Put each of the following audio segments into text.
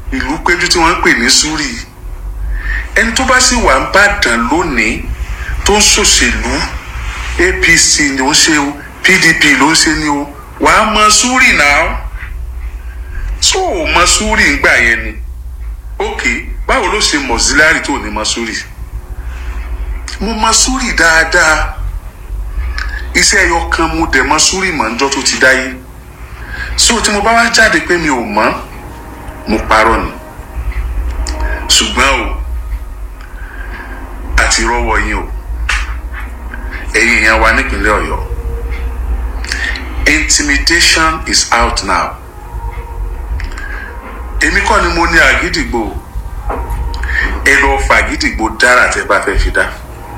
ìlú péjú tí wọ́n ń pè ní súrì ẹni tó bá sì wà ń bàdàn lónìí tó ń ṣòṣèlú apc ni ó ń ṣe o pdp ló ń ṣe ni o wàá mọ súrì náà tó o mọ súrì ńgbà yẹn ni ok báwo ló ṣe mọ̀sílárì tó ní mọ súrì mo mọ súrì dáadáa iṣẹ́ ẹyọ kan mo dẹ̀ mọ súrì mọ̀ níjọ́ tó ti dáyé so tí mo bá wá jáde pé mi ò mọ̀ mo parọ́ ni ṣùgbọ́n o àti rọ́wọ́ yín o ẹ̀yin èèyàn wa nípínlẹ̀ ọ̀yọ́ intimidation is out now èmi kọ́ ni mo ní àgídìgbò ẹ lọ fa àgídìgbò dára tẹ́ bá fẹ́ fi dá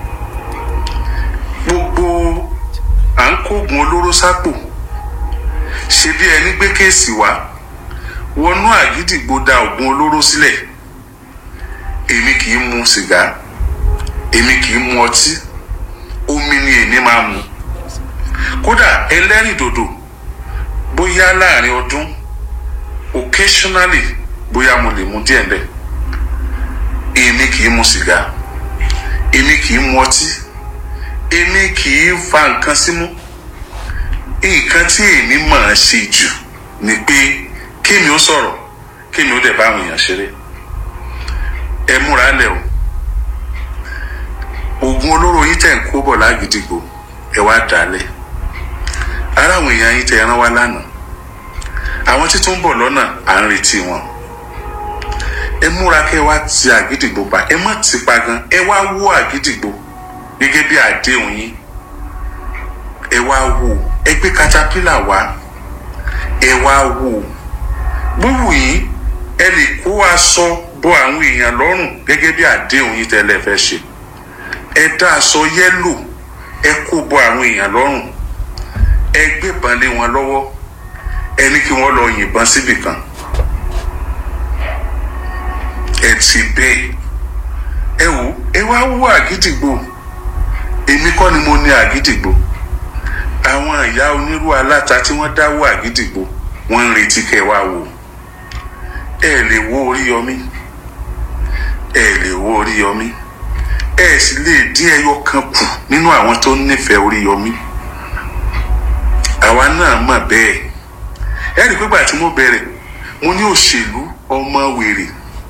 gbogbo à ń kógun olóró sápò ṣe bí ẹni gbé kéèsì wá wọnú àgídìgbò da oògùn olóró sílẹ̀ èmi kì í mu sìgá èmi kì í mu ọtí omi ni èmi máa mu kódà ẹlẹ́rìndòdò bóyá láàrin ọdún occasionally bóyá mo lè mu díẹ̀ lẹ̀ èmi kì í mu sìgá èmi kì í mu ọtí èmi kì í fa nǹkan símú nǹkan tí èmi máa ṣe jù ni pé kémi ó sọ̀rọ̀ kémi ó dẹ̀ bá àwọn èèyàn ṣeré ẹ múra lẹ̀ o oògùn olóró yín tẹ̀ ń kó bọ̀ lágídígbò ẹ wá dálẹ̀ ara àwọn èèyàn yín tẹ̀ ẹ rán wá lánàá àwọn tí tó ń bọ̀ lọ́nà à ń retí wọn ẹ múra kẹ́ ẹ wá ti àgídìgbò pa ẹ má ti pa gan ẹ wá wó àgídìgbò gẹ́gẹ́ bí àdéhùn yín ẹ wá wò ẹ gbé katapila wá ẹ wá wò gbówù yín ẹ lè kó aṣọ bọ àwọn èèyàn lọ́rùn gẹ́gẹ́ bí àdéhùn yín tẹ́lẹ̀ fẹ́ ṣe ẹ dá aṣọ yẹ́lò ẹ kó bọ àwọn èèyàn lọ́rùn ẹ gbébọn lé wọn lọ́wọ́ ẹ ní kí wọ́n lọ yìnbọn síbì kan ẹ ti bẹ́ẹ̀ ẹ wò ẹ wá wú àgídìgbò èmi kọ́ ni mo ní àgídìgbò àwọn ìyá onírú aláta tí wọ́n dáwọ́ àgídìgbò wọ́n ń retí kẹ́ ẹ wá wò ẹ lè wo Oríyọmí ẹ lè wo Oríyọmí ẹ sì lè dín ẹyọ kan kù nínú àwọn tó nífẹ̀ẹ́ Oríyọmí àwa náà mọ̀ bẹ́ẹ̀ ẹ rí i pé gbà tí mo bẹ̀rẹ̀ mo ní òṣèlú ọmọ wèrè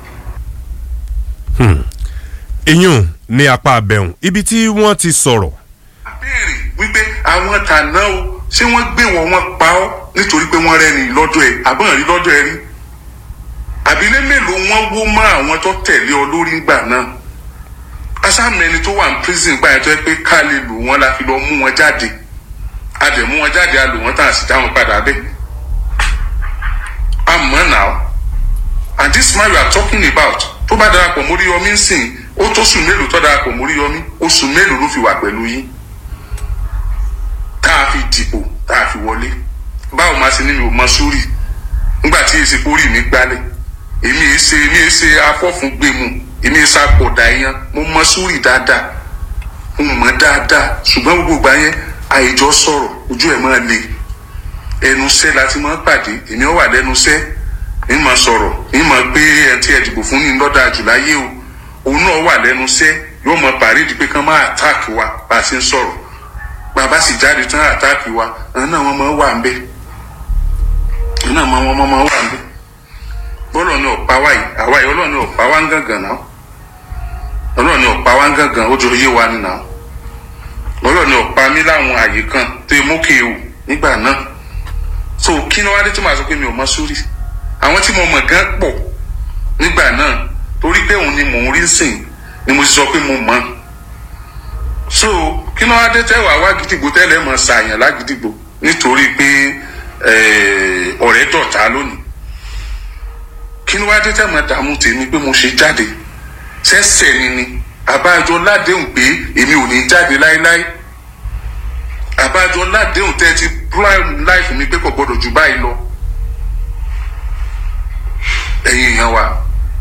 ìyún ní apá abẹ́hùn ibi tí wọ́n ti sọ̀rọ̀ béèrè wípé àwọn tàná o ṣé wọ́n gbé wọn wọ́n pa ọ́ nítorí pé wọ́n rẹ́ni lọ́dọ̀ ẹ̀ àbọ̀n rí lọ́dọ̀ ẹ̀ rí àbílẹ̀ mélòó wọ́n wó mọ́ àwọn tó tẹ̀lé ọ lórí ńgbà náà asámẹ́ni tó wà ní prison gbà yẹn tó yẹ pé ká lè lò wọ́n la fi lọ mú wọn jáde a dẹ̀ mú wọn jáde a lò wọ́n tàn á sì dá wọn padà bẹ́ẹ̀ àmọ́ now and this man we are talking about tó bá darapọ̀ mórí yọmí ń sìn ó tó sùn mélòó tó darapọ̀ mórí yọmí oṣù mélòó ló fi wà pẹ̀lú yín tá a fi dìbò tá a fi wọlé báwo máa ṣe nínú ọmọ sórí nígbà tí èsì kórì mi gbálẹ̀ èmi èé ṣe èmi èé ṣe afọ́fúngbẹ̀mù èmi èé ṣàpọ̀dà yẹn mo mọ sórí dáadáa mo mọ dáadáa ṣùgbọ́n gbogbo ìgbà yẹn àìjọ sọ̀rọ̀ ojú ẹ̀ máa le ẹnu iṣẹ́ la ti máa pàdé èmi ọ̀ wà lẹ́nu iṣẹ́ ní ma sọ̀rọ̀ ní ma pé ẹ̀ tí ẹ dìbò fún ní lọ́dà jù láyé o òun náà wà lẹ́nu iṣẹ́ yóò mọ pàrídìí pé kán máa àtáàkì wa bá a ṣe ń sọ̀rọ̀ bàbá sì jáde tán àtáàkì wa àwọn náà wọ́n máa wà ń bẹ̀ àwọn náà wọ́n máa wà ń bẹ̀ bọ́lọ̀ ni ọ̀pá wa yìí àwa yìí ọlọ́ọ̀ ni ọ̀pá wa ń gàngàn náà ọlọ́ọ̀ ni ọ̀pá wa ń gàngàn ó jọ yé wa ni náà ọlọ́ọ̀ ni ọ̀pá mi láwọn àyè kan tó yẹ mókè o nígbà náà so kí ni wàá dé tí màá sọ pé mi ò mọ sórí àwọn tí mo mọ̀ gan pọ̀ nígbà náà torí pé òun ni mò ń rí sìn ni mo ti sọ pé mo mọ̀ so kí ni wàá dé tẹ́wàá wá gidigbo tẹ́lẹ̀ mọ̀ ṣàyàn lágidigbo nítorí pé ọ̀rẹ́ dọ̀tá lónìí kí ni wàá dé tẹ́ mọ̀ dààmú tèmi pé mo ṣe jáde sẹ́sẹ̀ ni ni àbájọ ládéhùn pé èmi ò ní jáde láéláé àbájọ ládéhùn tẹ́ ti prime life mi pé kò gbọdọ̀ jù báyìí lọ ẹ̀yin èèyàn wa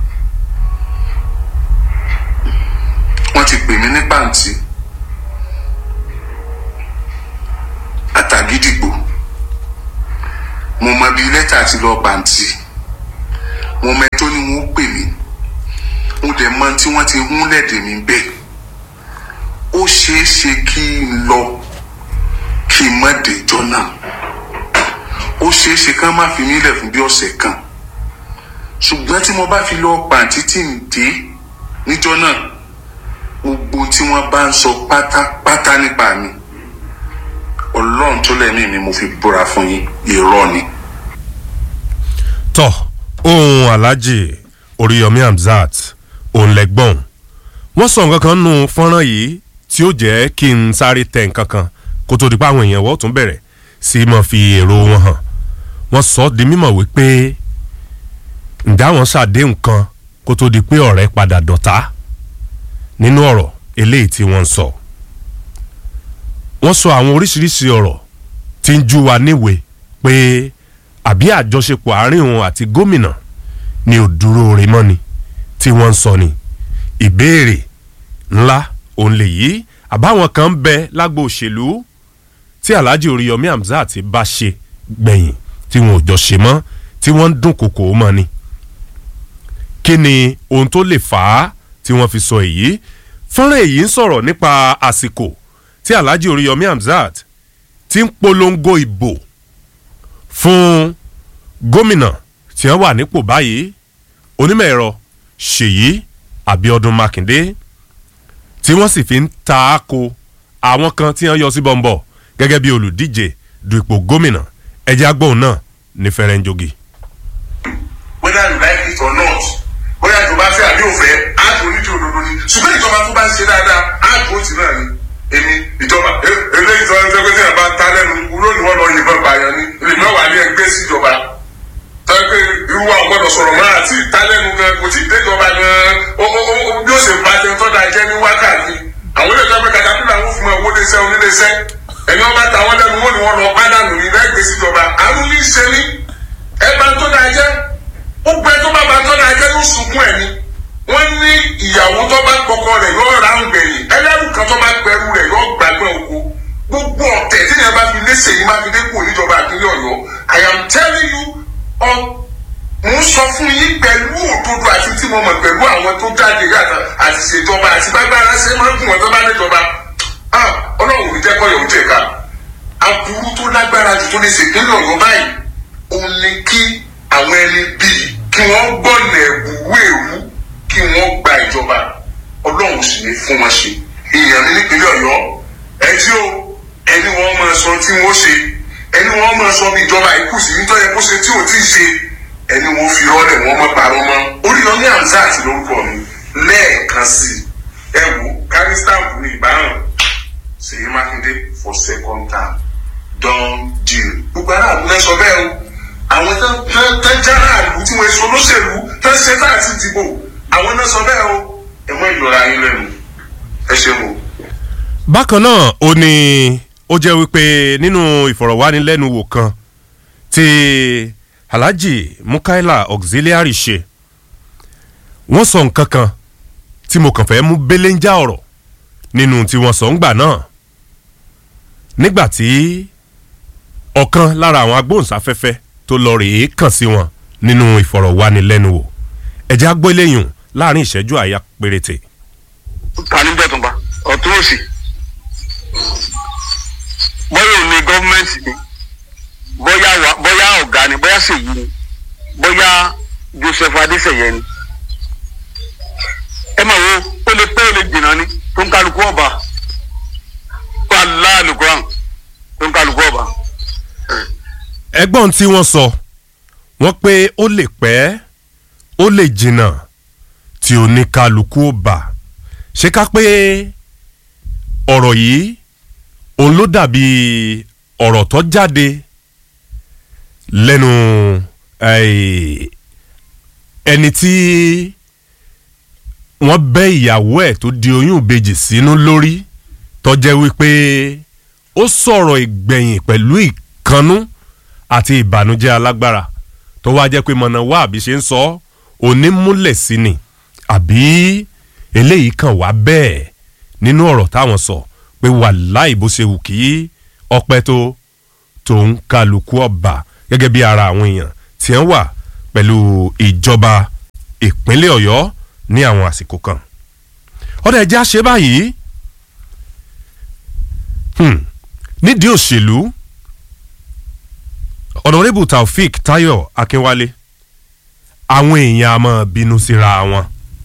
wọ́n ti pè mí ní pàǹtí àtàgídìgbò mo mọ bí lẹ́tà ti lọ pàǹtí mo mẹ tó ní wọn ó pè mí mo dẹ̀ mọ tí wọ́n ti hún lẹ́dẹ̀ mi bẹ́ẹ̀ ó ṣeé ṣe kí n lọ kí n má dèjọ́ náà ó ṣeé ṣe ká má fi mí lẹ̀ fún bí ọ̀sẹ̀ kan ṣùgbọ́n tí mo bá fi lọ pàǹtí tí ń dé níjọ́ náà gbogbo tí wọ́n bá ń sọ pátápátá nípa mi ọlọ́run tó lẹ́mí mi mo fi búra fún yín irọ́ ni. tọ́ ohun alhaji oríyọmí hamzat òun lẹ́gbọ̀n wọ́n sọ nǹkan kan nù fọ́nrán yìí tí ó jẹ́ kí n sáré tẹ̀ nǹkan kan kó tó di pé àwọn èèyàn wọ́n tún bẹ̀rẹ̀ sí mọ̀ fi èrò wọn hàn wọ́n sọ ọ́ di mímọ̀ wípé ǹdá wọn ṣàdéhùn kan kó tó di pé ọ̀rẹ́ padà dọ̀tá nínú ọ̀rọ̀ eléyìí tí wọ́n ń sọ. wọ́n sọ àwọn oríṣiríṣi ọ̀rọ̀ tí ń jú wa níwèé pé àbí àjọṣepọ̀ àárín òun àti gómìnà ni ò dúró rè mọ́ ni tí wọ́n ń sọ ni. ìbéèrè ńlá òun lè yí àbáwọn kan ń bẹ lágbo òṣèlú tí alhaji oríyọmí hamzat bá ṣe gbẹ̀yìn tí wọn ò jọ ṣe mọ́ tí wọ́n ń dún kòkò mọ́ ni. kí ni ohun tó lè fà á tí wọ́n fi sọ èyí fọ́nrán èyí ń sọ̀rọ̀ nípa àsìkò tí alhaji oríyọmí hamzat ti ń polongo ìbò fún gómìnà tí wọ́n wà nípò báyìí onímọ̀ ẹ̀rọ ṣèyí abiodun makinde tí wọ́n sì fi ń ta á ko àwọn kan tí wọ́n yọ sí bọ́ńbọ̀ gẹ́gẹ́ bí olùdíje du ipò gómìnà ẹjẹ́ agbóhùn náà ní fẹ́rẹ́ńjogi. whether you like it or not bóyá ìjọba fẹ́ àbí òfẹ́ á dùn onídìí òdodo ni ṣùgbọ́n ìjọba tó bá ń ṣe dáadáa á dùn ó ti náà ni èmi ìjọba eléyìí tó ń sọ pé tí a bá ta lẹ́nu wúlò ni wọ́n lọ yìnbọn pààyàn ni èmi náà wà ní ẹgbẹ́ síjọba tọ́jú pé irú wa gbọ́dọ̀ sọ̀rọ̀ mọ́ àti ta lẹ́nu gan kò tí ì déjọba gan bí ó ṣe bá jẹun tó da jẹ́ ní wákàtí àwọn ilé ìjọba katapila ń fún owó léṣẹ́ oníléṣẹ́ ẹni wọn bá ta wọn lẹ́nu wọn ni wọ́n lọ pádànù ní lẹ́gbẹ̀ẹ́ síjọba àrùn ní í ṣe ní ẹ bá tó da jẹ́ ó gbẹ tó bá ba tó da jẹ́ ló sunkún ẹ̀ ni wọ́n ní ìyàwó tó bá kọ́kọ́ rẹ̀ yóò ra ń gbẹ̀yìn ẹlẹ́rù kan tó bá gbẹrù rẹ̀ yóò gbàgbẹ́ oko gbogbo ọ̀tẹ̀ tí yẹn bá fi lé sèyí má fi dé kú níjọba àpínlẹ̀ ọ̀yọ́ i am telling you ọ mo ń sọ fún yín pẹ̀lú òdodo àti tí mo mọ̀ pẹ̀lú àwọn tó jáde yàtọ̀ àti ṣèjọba àti bágbára ṣe máa ń gùn wọn tó bá níjọba ọlọ́run ò ní jẹ́ kọ́yọ̀ ń jẹ̀ka aburú tó lágbára jù tó lè ṣèpínlẹ̀ ọ̀yọ́ báyìí òun ni kí àwọn ẹni bíi kí wọ́n gbọ́nà ẹ̀bùrú èrú kí wọ́n gba ìjọba ọlọ́run sì ní fún wọn ṣe èèyàn ní nípínlẹ̀ ọ̀yọ́ ẹjí o ẹni wọ́n máa sọ tí wọ́n ṣe ẹni wọ́n máa sọ bí ìjọba ikú sí nítorí kó ṣe tí ò tí ì ṣe ẹni wọ́n fi rọ́lẹ̀ wọ́n mọ́ parọ́ mọ́ oríyọmí hamzat lórúkọ mi lẹ́ẹ̀kan sí ẹ wò kárí stamp ní ìbáhàn ṣèyí mákindé for second term don deal gbogbo aráàlú náà sọ bẹ́ẹ̀ o àwọn tó ń jára àlù tí wọ́n èso olóṣèlú tó ń ṣe tá àti dìbò àwọn náà sọ bẹ́ẹ̀ o ẹ mọ ìlọra yín lẹ́nu ẹ ṣe mọ. bákan náà ó ní ó jẹ́ wípé nínú ìfọ̀rọ̀wánilẹ́nuwò kan tí alhaji mukaila auxiliary ṣe wọ́n sọ nǹkan kan tí mo kàn fẹ́ mú belenja ọ̀rọ̀ nínú tí wọ́n sọ ń gbà náà nígbà tí ọ̀kan lára àwọn agbóhùnsáfẹ́fẹ́ tó lọ rèé kàn sí wọn nínú ìfọ̀rọ̀wánilẹ́nuwò ẹ̀jẹ̀ agbóléyùn láàrin ìṣẹ́jú àyà péréte. ta ní bẹ́tùnba ọ̀tún òsì bóyá òní gọ́ọ̀mẹ̀ntì ni bóyá wa bóyá ọ̀gá ni bóyá ṣèyí ni bóyá joseph adéṣeyẹ ni ẹ mọ̀ wo ó lè pé ó lè jìnnà ni tó ń kálukú ọba wà láàlùkọ́ràn tó ń kálukú ọba. ẹgbọ́n tí wọ́n sọ wọ́n pé ó lè pẹ́ ó lè jìnnà tí oníkálukú ó bà ṣé ká pé ọ̀rọ̀ yìí òun ló dàbí ọ̀rọ̀ tó jáde lẹ́nu ẹni tí wọ́n bẹ́ ìyàwó ẹ̀ tó di oyún ìbejì sínú lórí tó jẹ́ wípé ó sọ̀rọ̀ ìgbẹ̀yìn pẹ̀lú ìkannú àti ìbànújẹ́ alágbára tó wá jẹ́ pé mọ̀nà wá àbí ṣe ń sọ onímúlẹ̀ sí ni àbí eléyìí kàn wá bẹ́ẹ̀ nínú ọ̀rọ̀ táwọn sọ pé wàláì bó ṣe wù kí ọpẹ́ tó tòun kálukú ọba gẹ́gẹ́ bí ara àwọn èèyàn tí wọ́n wà pẹ̀lú ìjọba ìpínlẹ̀ ọ̀yọ́ ní àwọn àsìkò kan ọ̀dà ẹ̀jẹ̀ àṣẹ báyìí hmm, nídìí òṣèlú ọ̀nàrẹ́bù taofik tayo akínwálé àwọn èèyàn a máa bínú síra wọn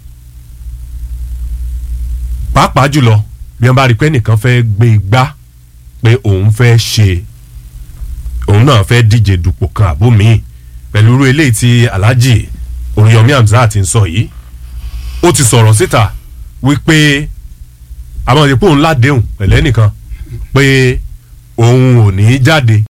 pàápàá jùlọ bí wọn bá rí i pé nìkan fẹ́ gbé igbá pé òun fẹ́ ṣe òun náà fẹ́ díje dupò kan àbó míì pẹ̀lú irú eléyìí tí alhaji oríyọmí hamzat ń sọ yìí ó ti sọ̀rọ̀ síta wípé àwọn ìdìpọ̀ òun ládéhùn pẹ̀lẹ́ nìkan pé òun ò ní í jáde